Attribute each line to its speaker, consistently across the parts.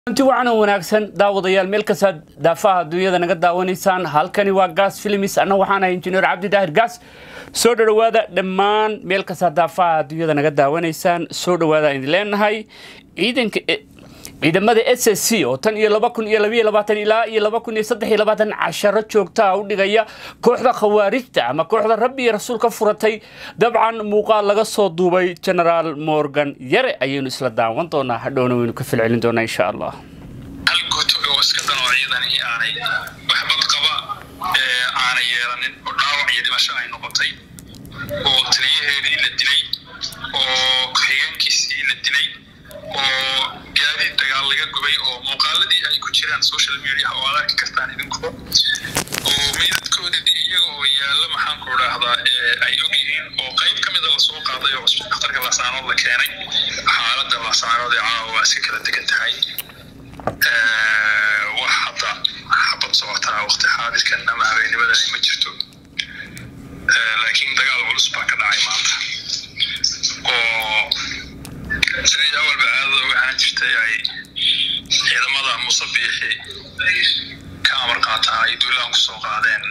Speaker 1: inti wacanan wanaagsan daawadayaal meel kastaad daafaha adduunyada naga daawanaysaan halkani waa gaas filimis anna waxaan ahay injineer cabdi daahir gaas soo dhowaada dhammaan meel kastaad daafaha adduunyada naga daawanaysaan soo dhowaada idin leenahay ciidanka ciidamada s s c oo tan iyo laba kun iyo labayo labaatan ilaa iyo laba kun iyo saddex iyo labaatan casharo joogtaa u dhigaya kooxda khawaarijta ama kooxda rabbi iyo rasuul ka furatay dabcan muuqaal laga soo duubay genaraal morgan yare ayaynu isla daawan doonaa hadhowna waynu ka filcelin doonaa insha allah
Speaker 2: hal guto oo iska danoo ciidani aanay waxbad qaba aanay yeelanin oo dhaawac iyo dhimasho ay noqotay oo taliyaheedii la dilay oo ku-xigeenkiisii la dilay oo gaadiid dagaal laga gubay oo muuqaaladii ay ku jiraan social media oo aad arki kartaan idinku oo meydadkoodii iyaga oo yaalla maxaan ku idhaahdaa ay og yihiin oo qayb ka mida lasoo qaaday oo dhakhtarka lasaanood la keenay xaaladda lasaanood ee caawa waa iska kala degan tahay wax hadda xabad socotaa waqti xaadirkan ama habeennimada ay ma jirto laakiin dagaal culus baa ka dhacay maanta oo sidii awalba caadada uga ahaan jirtay ay ciidamada musabiixi ka amar qaataan ay duulaan kusoo qaadeen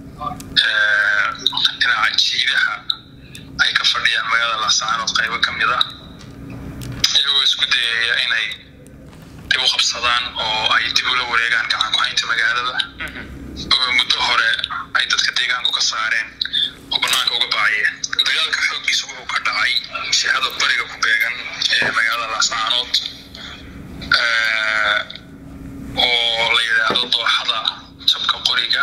Speaker 2: dhinaca jiidaha ay ka fadhiyaan magaalada laascaanood qaybo ka mid ah iyagoo isku dayaya inay dib u qabsadaan oo ay dib ula wareegaan gacan ku-haynta magaalada oo muddo hore ay dadka deegaanku ka saareen oo bannaanka uga baaciyeen dagaalka xooggiisa wuxuu ka dhacay jihada bariga ku beegan ee magaalada laascaanood oo la yidhaahdo dooxada jabka qoriga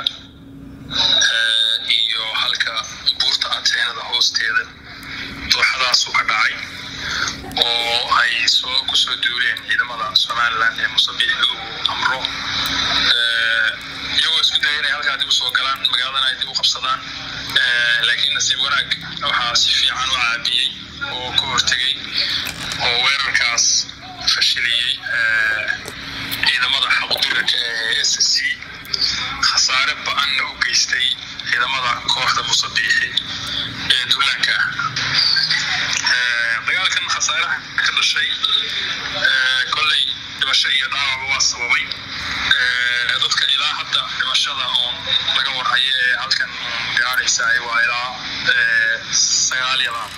Speaker 2: iyo halka buurta anteenada hoosteeda dooxadaasuu ka dhacay oo ay soo kusoo duuleen ciidamada somalilan ee musabiixi uu amro iyagoo isku daya inay halkaa dib usoo galaan magaaladana ay dib u qabsadaan laakiin nasiib wanaag waxaa si fiican u caabiyey oo ka hortegey oo weerarkaas fashiliyey ciidamada xaqduraka ee s c khasaare ba-anna u geystay ciidamada kooxda musabiixi ee duulaanka ah dagaalkan khasaaraha ka dhashay kolley dhimasho iyo dhaawacba waa sababay dadka ilaa hadda dhimashada oon laga warhayo ee halkan gaaraysa waa ilaa sagaal iyo laba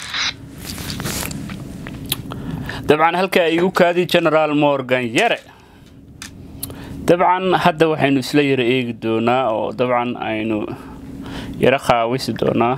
Speaker 1: dabcan halka ay u kaadi genaraal morgan yare dabcan hadda waxaynu isla yaro eegi doonaa oo dabcan aynu yaro qaawisi doonaa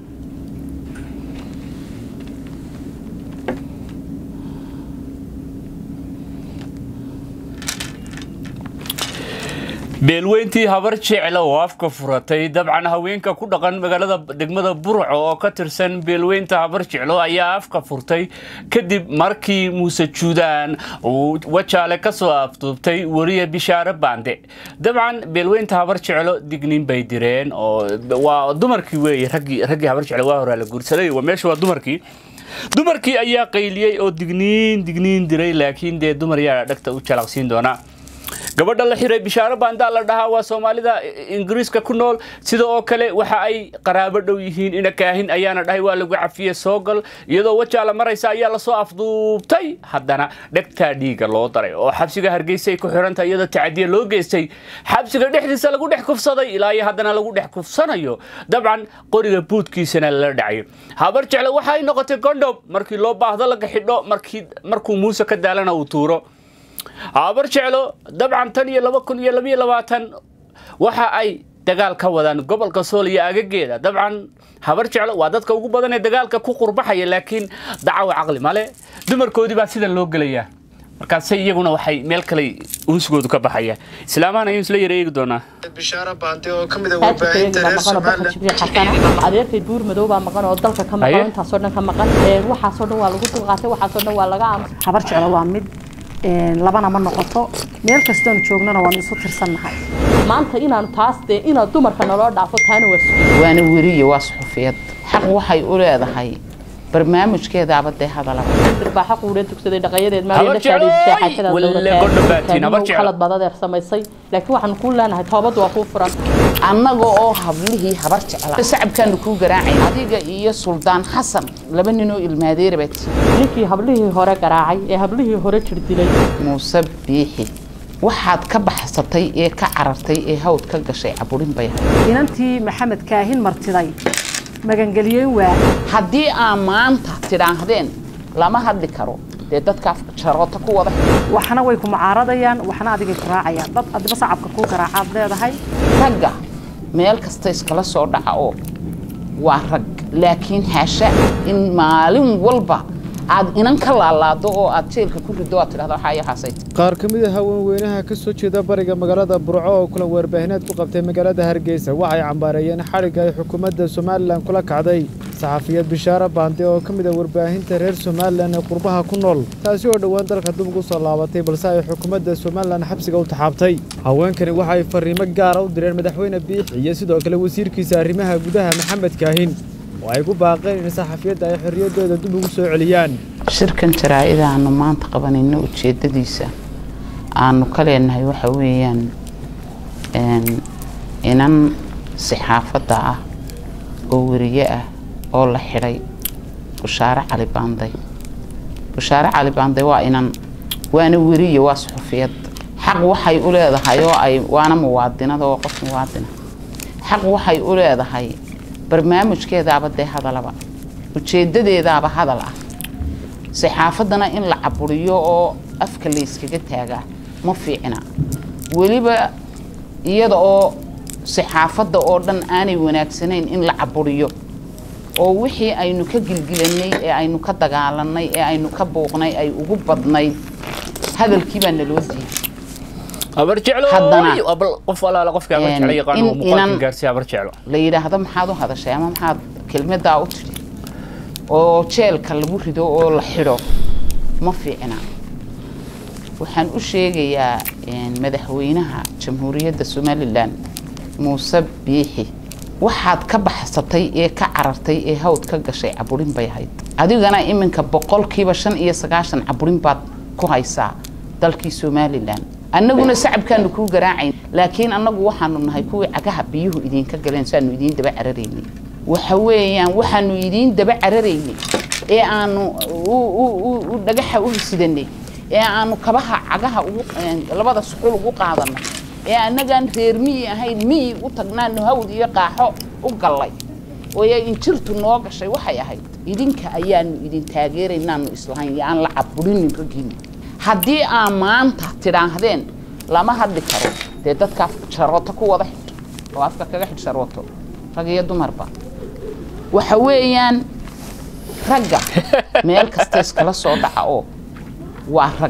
Speaker 1: beelweyntii habar jecla oo afka furatay dabcan haweenka ku dhaqan magaalada degmada burco oo ka tirsan beelweynta habar jeclo ayaa afka furtay kadib markii muuse juudaan uu wajaale kasoo afduubtay weriye bishaare baande dabcan beelweynta habar jeclo digniin bay direen oo waa dumarkii weeye raggii habar jeclo waa horaa la guursaday meesha waa dumarkii dumarkii ayaa qayliyey oo digniin digniin diray laakiin dee dumar yaa dhagta u jalaqsiin doonaa gabadha la xiray bishaaro baandaa la dhahaa waa soomaalida ingiriiska ku nool sida oo kale waxa ay qaraabo dhow yihiin ina kaahin ayaana dhahay waa lagu cafiye soo gal iyadoo wajaala maraysa ayaa lasoo afduubtay haddana dhegtaa dhiiga loo daray oo xabsiga hargeysa ay ku xiranta iyadoo tacadiya loo geystay xabsiga dhexdiisa lagu dhex kufsaday ilaa iyo haddana lagu dhex kufsanayo dabcan qoriga buudkiisana lala dhacayo habar jecle waxa ay noqotay gondhob markii loo baahdo laga xidho markuu muuse ka daalana uu tuuro habar jeclo dabcan tan iyo laba kun iyo labayo labaatan waxa ay dagaal ka wadaan gobolka sool iyo agageeda dabcan habar jeclo waa dadka ugu badan ee dagaalka ku qurbaxaya laakiin dacawa caqli male dumarkoodii baa sidan loo gelayaa markaase iyaguna waxay meel kale unsigoodu ka baxaya islaamahan ayuu isla yara eegi doonaa
Speaker 3: bishaaro baante oo ka mid ah warbaahinta reer somalilan
Speaker 4: adeerkay buur madow baa maqan oo dalka ka maqan intaasoo dhan ka maqan waxaasoo dhan waa lagu dulqaatay waxaasoo dhan waa laga aamusay
Speaker 5: habar jeclo waa mid labana ma noqoto meel kastoonu joognana waanu isu tirsannahay
Speaker 4: maanta inaanu taas dee inaad dumarka naloo dhaafo taana waa
Speaker 6: waana weriye waa suxufiyad xaq waxay u leedahay barnaamijkeedaaba dee hadalaba
Speaker 4: baaxa quudhe dugsaday dhaqayadeed
Speaker 1: Habar jeclo, walle godho baatiin, habar jeclo.
Speaker 4: khalad badadeer samaysay laakiin waxaanu kuu leenahay toobad waa kuu furan
Speaker 6: annaga oo hablihii habar jecla sacabkaanu kuu garaacay adiga iyo suldaan xasan laba ninoo ilmaadeerabat
Speaker 4: ninkii hablihii hore garaacay ee hablihii hore jir dilay
Speaker 6: muuse biixi waxaad ka baxsatay ee ka carartay ee hawd ka gashay caburin bay ahayd
Speaker 5: inantii maxamed kaahin martiday magangeliyeen waa
Speaker 6: haddii aa maanta tidhaahdeen lama hadli karo dee dadka jaroota ku wada
Speaker 5: waxna way ku mucaaradayaan waxna adigay ku raacayaan dad adiba sacabka kuu garaacaad leedahay
Speaker 6: ragga meel kasta iskala soo dhaca oo waa rag laakiin haasha in maalin walba aad inan ka laalaado oo aad jeelka ku rido aad tidhahdo waxaa yaxaasayt
Speaker 7: qaar ka mid a haweenweynaha ka soo jeeda bariga magaalada burco oo kulan warbaahineed ku qabtay magaalada hargeysa waxay cambaareeyeen xadhigga ay xukuumadda somalilan kula kacday saxafiyad bishaare baande oo ka mid a warbaahinta reer somalilan ee qurbaha ku nool taasi oo dhowaan dalka dib ugu soo laabatay balse ay xukuumadda somalilan xabsiga u taxaabtay haweenkani waxa ay fariimo gaara u direen madaxweyne biixi iyo sidoo kale wasiirkiisa arrimaha gudaha maxamed kaahin oo ay ku baaqeen in saxafiyadda ay xorriyaddooda dib ugu soo celiyaan
Speaker 6: shirkan jaraa'ida aanu maanta qabanayno ujeeddadiisa aanu ka leenahay waxa weeyaan inan saxaafadda ah oo weriye ah oo la xidhay bushaare cali baanday bushaare cali baanday waa inan waana weriye waa suxufiyad xaq waxay u leedahay oo ay waana muwaadinada oo qof muwaadina xaq waxay u leedahay barnaamijkeedaaba dee hadalaba ujeeddadeedaaba hadal ah saxaafaddana in la caburiyo oo afka layskaga taagaa ma fiicna weliba iyada oo saxaafadda oo dhan aanay wanaagsanayn in la caburiyo oo wixii aynu ka gilgilanay ee aynu ka dagaalanay ee aynu ka buuqnay ay ugu badnayd hadalkii baa naloo diiday
Speaker 1: habar jeclo
Speaker 6: Haddana,
Speaker 1: qof alaala qofka habar
Speaker 6: een,
Speaker 1: jeclo yaqaan
Speaker 6: in-
Speaker 1: oo muuqaalkan
Speaker 6: inan-
Speaker 1: gaarsiiya habar jeclo
Speaker 6: la yidhaahdo maxaad u hadashay ama maxaad kelmadaa u tidhi oo jeelka lagu rido oo la xidho ma fiicna waxaan u sheegayaa een, madaxweynaha jamhuuriyadda somalilan muuse biixi waxaad ka baxsatay ee ka carartay ee hawd ka gashay caburin bay ahayd adigana iminka boqolkiiba shan iyo sagaashan caburin baad ku haysaa dalkii somalilan annaguna sacabkaanu kuu garaacayn laakiin annagu waxaanu nahay kuwii cagaha biyuhu idinka galeen saanu idiin daba cararaynay waxa weeyaan waxaanu idiin daba cararaynay ee aanu u- u- u- u dhagaxa u sidanay ee aanu kabaha cagaha ugu een, labada suxul ugu qaadanay ee annagaan reer miyi ahayn miyi u tagnaanu hawd iyo qaaxo u gallay oo ay injirtu noo gashay waxay ahayd idinka ayaanu idin taageeraynaanu islahayn iyo aan la caburinin raggiina haddii aa maanta tidhaahdeen lama hadli karo dee dadka sharooto ku wada xidho oo afka kaga xidh sharooto rag iyo dumarba waxa weeyaan ragga meel kasta iskala soo dhaca oo waa rag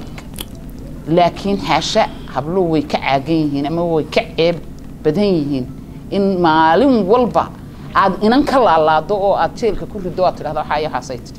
Speaker 6: laakiin haasha habluhu way ka caagan yihiin ama way ka ceeb badan yihiin in maalin walba aad inan ka laalaado oo aad jeelka ku rido aad tidhahdo waxaa yaxaasay tidhi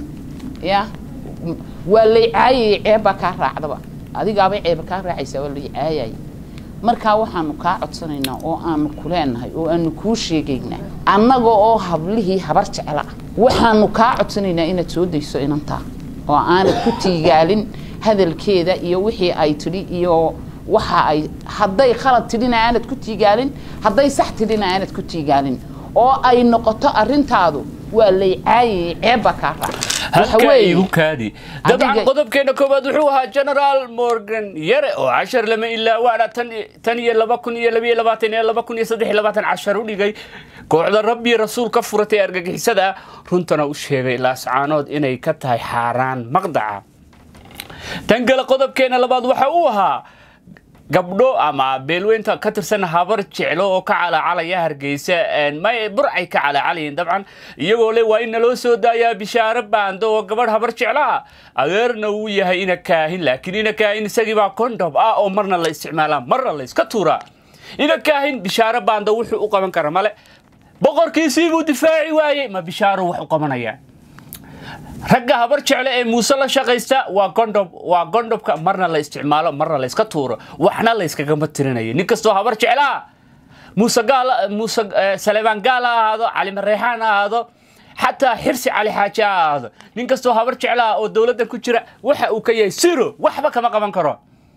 Speaker 6: ya waa lay caayayay ceeb baa kaa raacdaba adigaabay ceeba kaa raacaysaa waa lay caayayay markaa waxaanu kaa codsanaynaa oo aanu ku leenahay oo aanu kuu sheegaynaa annaga oo hablihii habar jecla ah waxaanu kaa codsanaynaa inaad soo dayso inantaa oo aanad ku tiigaalin hadalkeeda iyo wixii ay tidhi iyo waxa ay hadday khalad tidhina aanad ku tiigaalin hadday sax tidhina aanad ku tiigaalin oo ay noqoto arrintaadu waa lay caayayay ceeb baa kaa raacda Waxa
Speaker 1: halka
Speaker 6: weeye,
Speaker 1: igu kaadi dabcan
Speaker 6: adiga-
Speaker 1: qodobkeena koowaad wuxuu ahaa generaal morgan yare oo cashar lama ilaa waana tan tan iyo laba kun iyo labiyo labaatan iyo laba kun iyo saddex iyo labaatan cashar u dhigay kooxda rabbi rasuul ka furatay argagixisada runtana u sheegay laascaanood inay ka tahay xaaraan maqdaca tan kale qodobkeena labaad waxa uu ahaa gabdho ama beelweynta ka tirsan habar jeclo oo ka calacalaya hargeysa een, may burcay ka calacalayiin dabcan iyagoo le waa in naloo soo daayaa bishaare baando oo gabadh habar jeclo ah adeerna uu yahay ina kaahin laakiin ina kaahin isagii baa kondob ah oo marna la isticmaalaa marna la iska tuuraa ina kaahin bishaare baando wuxuu u qaban kara male boqorkiisii buu difaaci waayey ma bishaaro wax u qabanaya ragga habar jecle ee muuse la shaqaysta waa gondob waa gondobka marna la isticmaalo marna la iska tuuro waxna la iskagama tirinayo nin kastoo habar jeclaa muuse gaal muuse eh, saleebaan gaal ha ahaado cali mareexaan ha ahaado xataa xirsi cali xaaji ha ahaado nin kastoo habar jeclaa oo dowladda ku jira waxa uu ka yahay siro waxba kama qaban karo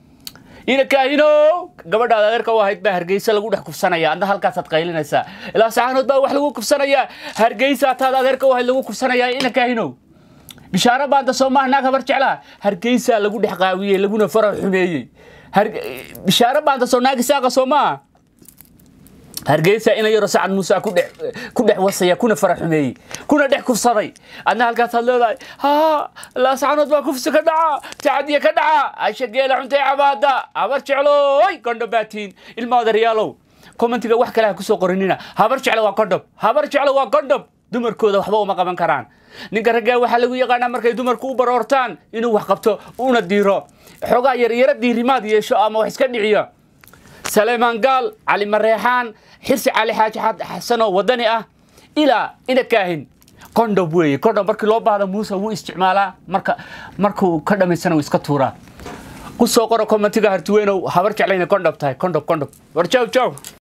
Speaker 1: ina kaahinow gabadhaada adeerka u ahayd baa hargeysa lagu dhex kufsanaya adna halkaasaad qaylinaysaa ilaa saxanood baa wax lagu kufsanayaa hargeysa taad adeerka u ahayd lagu kufsanayaa ina kaahinow bishaaro baanta soomaha naag habar jeclaa hargeysa lagu dhex qaawiyey laguna fara xumeeyey bishaaro baanta soo naagi saaqa soo maa hargeysa ina yaro sacad muuse ku dhex ku dhex wasaya kuna fara xumeeyey kuna dhex kufsaday adna halkaasaad leedahay haa laascanood baa kufsi ka dhaca tacadiya ka dhaca asha geela cuntay cabaada habar jeclooy gondho baatiin ilmaada riyaalow commentiga wax kale ha kusoo qorinina habar jeclo waa gondhob habar jeclo waa gondhob dumarkooda waxba uma qaban karaan ninka raggaa waxaa lagu yaqaanaa markay dumarku u baroortaan inuu wax qabto una diiro xoogaa yaryaro diirimaad yeesho ama wax iska dhiciyo سليمان قال علي مريحان حرسي علي حاجة حسنة ودني أه إلى إلى كاهن كوندو بوي كوندو مركي لو بعد موسى هو استعماله مركا مركو كذا من سنة ويسكتورا قصة قرا كومنتي هرتوينو هبرك علينا كوندو بتاعي كوندو كوندو ورجعوا جاو